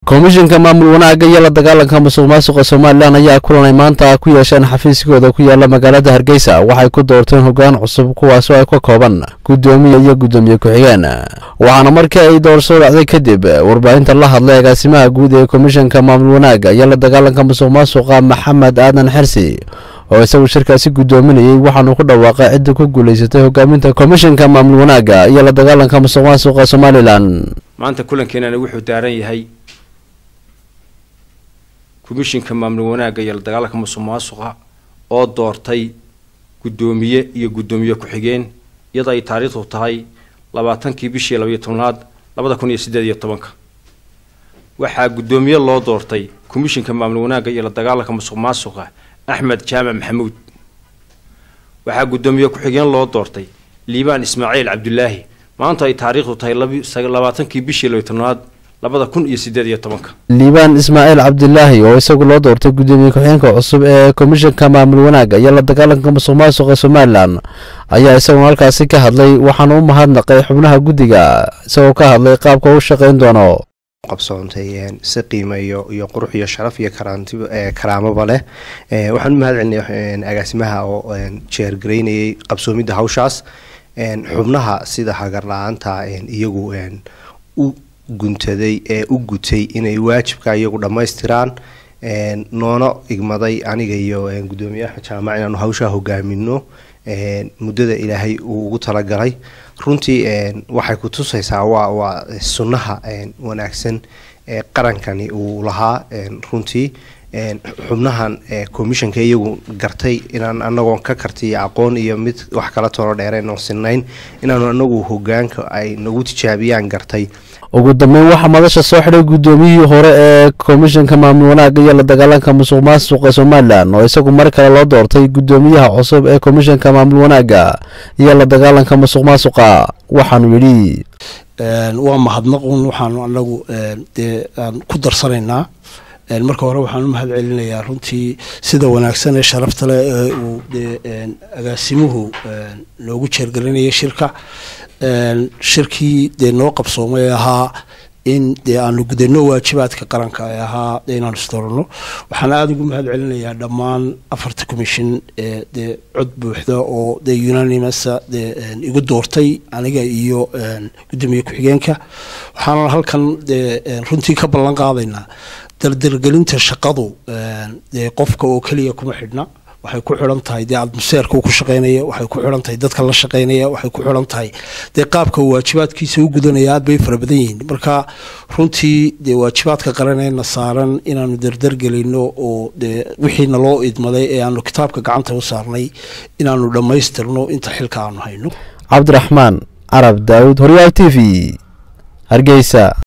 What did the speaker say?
komishinka maamul wanaagga iyo la dagaalanka musuq maasuqa somalilan ayaa kulanay maanta ku yeesheen xafiiskooda ku yaala magaalada hargeysa waxay ku doorteen hoggaan cusub kuwaasoo ay ka kooban guddoomiye iyo guddoomiye ku-xigeen waxaana markii ay doorasho dhacday kadib warbaahinta la hadlay agaasimaha guud ee komishinka maamul wanaagga iyo la dagaalanka musuq maasuqa maxamed aadan xersi oo isagu shirkaasi guddoominayey waxaanu ku dhawaaqay cidda ku guulaysatay hogaaminta komishinka maamul wanaagga iyo la dagaalanka musuq maasuqa somalilan maanta kulankeenana wuxuu daaran yahay komishinka maamul wanaagga iyo la dagaalanka musuq maasuqa oo doortay guddoomiye iyo guddoomiye ku-xigeen iyadoo ay taariikhdu tahay labaatankii bishii labaiyo tobnaad labada kun iyo siddeed iyo tobanka waxaa guddoomiye loo doortay komishinka maamul wanaagga iyo la dagaalanka musuq maasuqa axmed jaamac maxamuud waxaa guddoomiye ku-xigeen loo doortay liibaan ismaaciil cabdulaahi maanta ay taariikhdu tahay labaatankii bishii labaiyo tobnaad labada kun iyo siddeed iyo tobanka liibaan ismaaciil cabdilaahi oo isagu loo doortay guddoomiye ku-xigeenka cusub ee komishinka maamul wanaagga iyo la dagaalanka musuq maasuqa somalilan ayaa isaguna halkaasi ka hadlay waxaana u mahadnaqay xubnaha guddiga isagoo ka hadlay qaabka u shaqayn doono qabsoontay si qiimo iyo iyo qurux iyo sharaf iyo karaanti karaamaba leh waxaan u mahad celinay agaasimaha oo jeergaraynayay qabsoomidda hawshaas xubnaha sida hagar la-aanta iyagu u guntaday ee u gutay inay waajibka iyagu dhammaystiraan noona igmaday aniga iyo guddoomiye axmed jaamac inaanu hawshaa hogaamino muddada ilaahay uu ugu talagalay runtii waxay ku tusaysaa waa waa sunnaha wanaagsan ee qarankani uu lahaa runtii xubnahan commissionka iyagu gartay inaan anagoon ka kartiyo aqoon iyo mid wax kala tono dheereen oon sinayn inaanu anagu hogaanka ay nagu tijaabiyaan gartay ugu dambeyn waxaa madasha soo xidhay guddoomiyihii hore ee komishinka maamul wanaagga iyo la dagaalanka musuq maasuqa somalilan oo isagu mar kale loo doortay guddoomiyaha cusub ee komishinka maamul wanaagga iyo la dagaalanka musuq maasuqa waxaanu yidhi waa mahadnaqun waxaanu anagu dee aan ku darsanaynaa marka hore waxaan u mahad celinayaa runtii sida wanaagsan ee sharafta leh ee uu dee agaasimuhu noogu jeergelinayay shirka shirkii dee noo qabsoomay ee ahaa in dee aanu gudano waajibaadka qaranka ee ahaa inaanu isdooranno waxaan aada ugu mahad celinayaa dhammaan afarta commission ee dee cod buuxda oo dee unanimasa dee igu doortay aniga iyo guddoomiye ku-xigeenka waxaana halkan dee runtii ka ballan qaadaynaa dardargelinta shaqadu dee qofka oo keliya kuma xidhna waxay ku xidhan tahay dee admuseerka uu ku shaqaynaya waxay ku xidhan tahay dadka la shaqaynaya waxay ku xidhan tahay dee qaabka uu waajibaadkiisa u gudanaya aad bay fara badan yihiin marka runtii dee waajibaadka qaraneenna saaran inaanu dardargelino oo dee wixiina loo idmaday ee aanu kitaabka gacanta u saarnay inaanu dhammaystirno inta xilka aanu hayno cabdiraxmaan carab daawud horyaal t v hargeysa